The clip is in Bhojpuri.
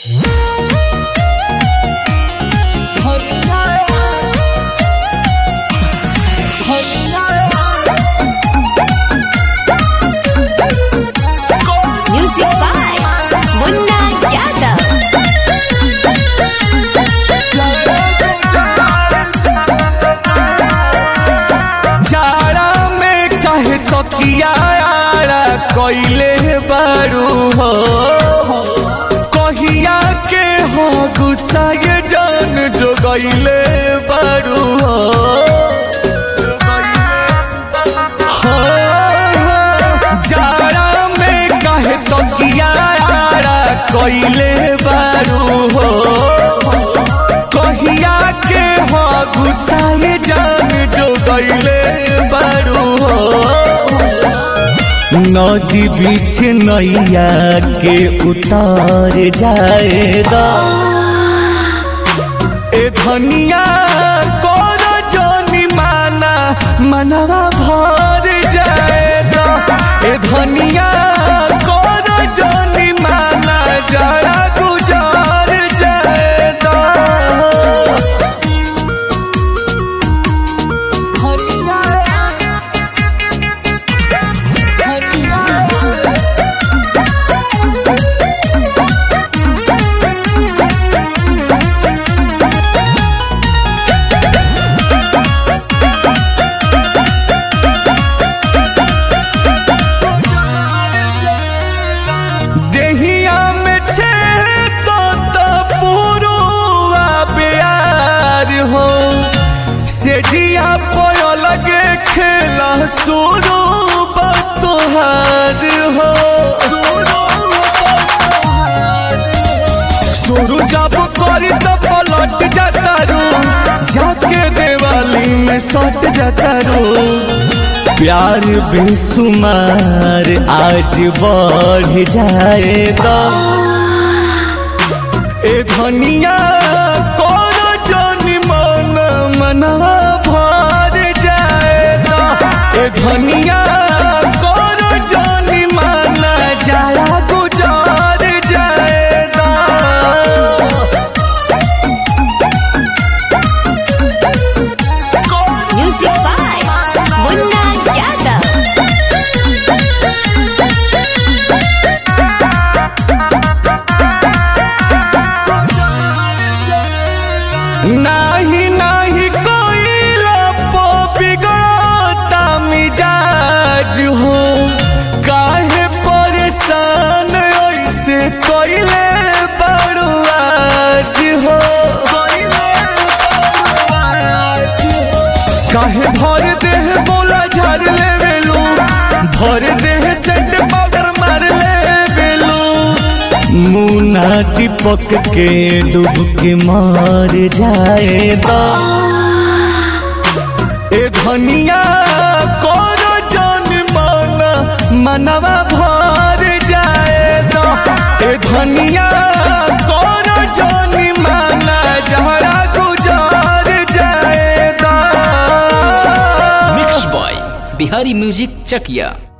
Music by Munna Yadav. जाड़ा में काहे तकिया आड़ा कइले बारू हो कहिया के हो गुस्सा ये जान जो गइले बारू हो हाँ, जाड़ा में काहे तकिया आड़ा कइले बारू हो कहिया के हो गुस्सा ये जान जो गइले बारू हो नदी बीच नैया के उतार जाएगा ए धनिया कर जोनी माना मनवा भर जाएगा ए धनिया कर जोनी माना जरा गुजार जाएगा धनिया देहिया में छे तो तो पुरुआ प्यार हो से जिया पयो लगे खेला सुरू बतोहार हो शुरू जब करी तो पलट जाता रू जाके देवाली में सट जाता रू प्यार बेसुमार आज बढ़ जाएगा ए धनिया कर जोनी मन मनवा भर जाएगा ए धनिया कर जोनी मन जरा गुजार जाएगा Music by Munna Yadav. नाही नाही कोई लपो बिगड़ता मिजाज हो काहे परेशान ऐसे कोइले बड़ू आज हो काहे भर देह बोला झर ले बेलू भर देह सेट पाउडर मार ले बेलू मुना दीपक के डूब के मार जाएगा ए धनिया करो जन माना मनवा भर जाएगा ए धनिया करो जन माना जहरा गुजार जाएगा मिक्स बॉय बिहारी म्यूजिक चकिया